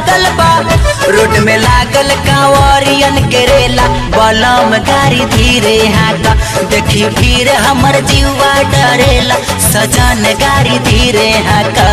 लागल बा रोड में लागल कांवरियन के रेला बलम गाड़ी धीरे हाका देखी भीड़ हमर जीवा डरेला सजन गाड़ी धीरे हाका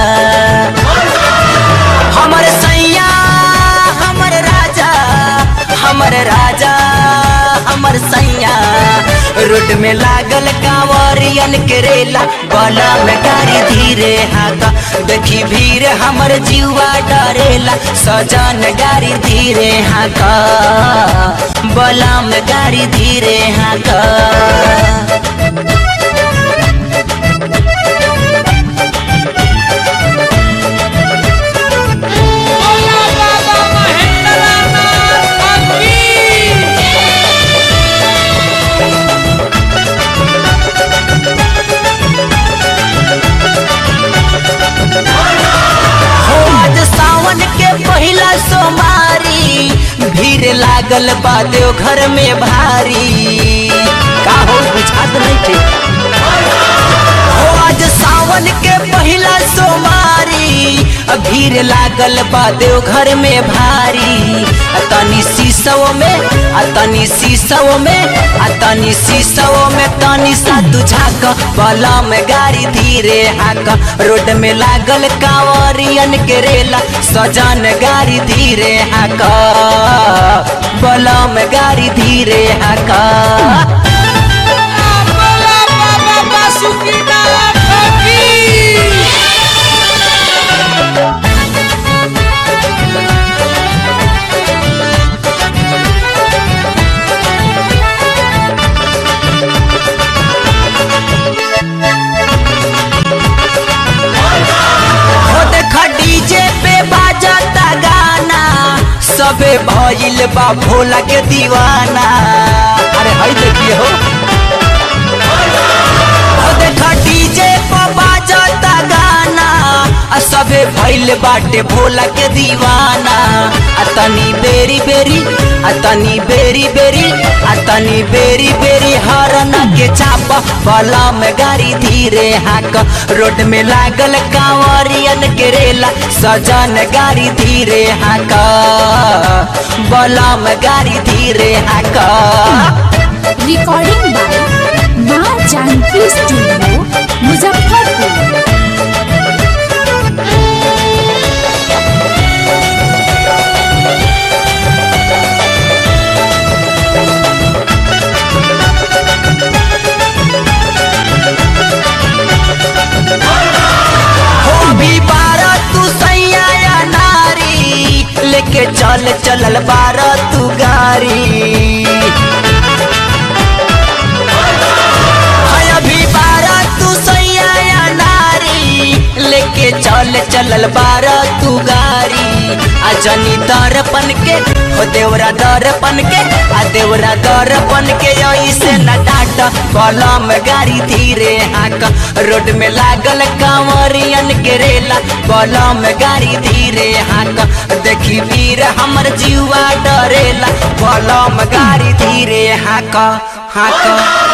हमर सैया हमर राजा हमर राजा हमर सैया रोड में लागल कांवरियन के रेला बला में गाड़ी धीरे हाका देखी भीड़ हमर जीवा डरेला सजन गाड़ी धीरे हाका बला में गाड़ी धीरे हाका बोला बाबा महेंद्रनाथ की हो आज सावन के पहिला सोमारी भीड़ लागल बा देव घर में भारी का हो बुझात नहीं थे हो आज सावन के पहिला सोमारी भीड़ लागल बा देव घर में भारी आ तनी शीशव में आ तनी शीशव में आ तनी शीशव में तनी सा तुझाक बला में गाड़ी धीरे हाक रोड में लागल कांवरियन के रेला सजन गाड़ी धीरे हाक बला में गाड़ी धीरे हाका बोला बाबा बासुकीनाथ की हो देखा डीजे पे बाजता गाना सबे भइल बा भोला के दीवाना अरे हई देखिए हो हो देखा डीजे पे बाजता गाना आ सबे भइल बाटे भोला के दीवाना आ तनी बेरी बेरी आ तनी बेरी बेरी आ तनी बेरी बेरी हरन के चाप बला में गाड़ी धीरे हाक रोड में लागल कांवरियन के रेला सजन गाड़ी धीरे हाक बला में गाड़ी धीरे हाक रिकॉर्डिंग बाय माँ जानकी स्टूडियो मुजफ्फरपुर हो अभी बारह तू सैया या नारी लेके चल चलल बारह तू गाड़ी हाय अभी बारह तू सैया या नारी लेके चल चलल बारह तू गाड़ी आ जनी दर्पण के हो देवरा दर्पण के आ देवरा दर्पण के ऐसे न डाट कलम गाड़ी धीरे हाक रोड में लागल कांवरियन के रेला कलम गाड़ी धीरे हाक देखी वीर हमर जीवा डरेला कलम गाड़ी धीरे हाक हाक